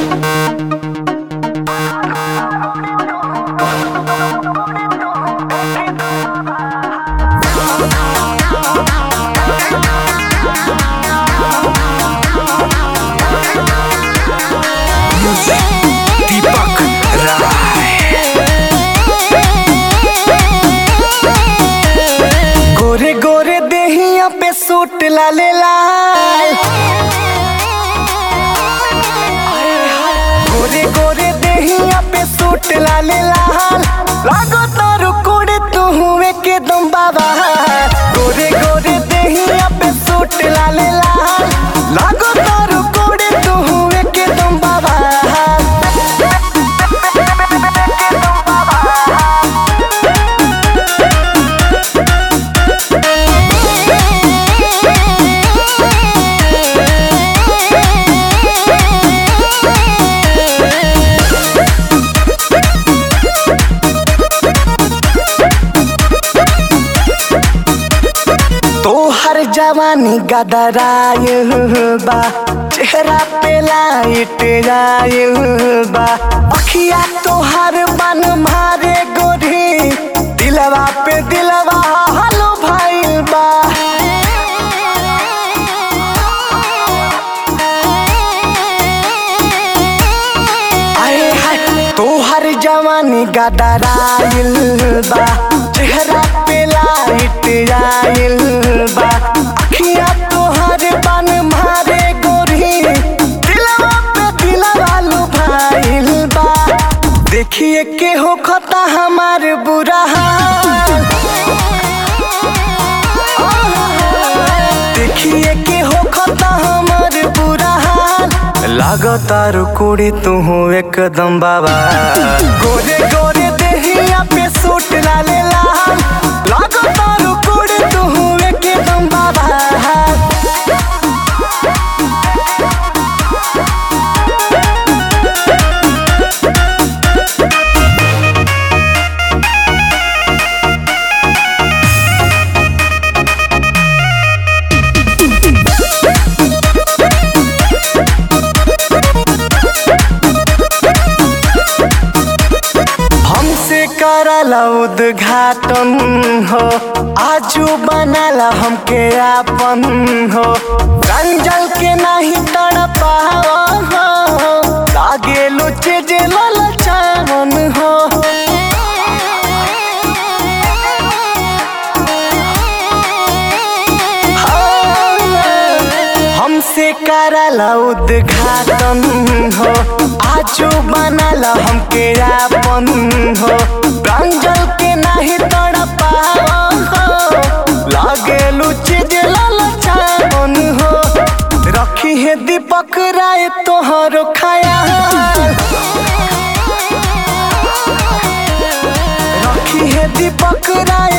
दीपक राय गोरे गोरे देहिया पे सूट लाले लाल गोरे गोरे देहिया पे सूट लाले लाल लागो तारू कोड़े तू हुए के दम बाबा गोरे गोरे देहिया पे सूट लाले लाल लागो तारू कोड़े तू हुए के दम बाबा तोहर जवानी गदराय बा चेहरा पे लाइट आय बा अखिया तोहर बन मारे गोरी दिलवा पे दिलवा हलो भाईल बा आए हाय तोहर जवानी गदराइल बा चेहरा पे लाइट आइल बा अखिया तोहर बन मारे गोरी दिलवा पे दिलवा लुभाइल बा देखिए के हो खता हमार बुरा हाल देखिए के हो खता हमार बुरा हाल लागतार कुड़ी तू हो एकदम बाबा गोरे गोरे देहिया पे सूट लाले लाल लागतार कुड़ी तू हो एकदम बाबा हमसे करला उद्घाटन हो आजू बनाला हमके आपन हो रंजल के नहीं तड़पाओ हो लागे लुचे जे ललचावन हो हमसे करला उद्घाटन हो आजू बनाला हमके आपन हो रंजल के नहीं तड़पाओ हो लागे लुचे जे ललचावन हो रखी है दीपक राय तोहरो ख्याल रखी है दीपक राय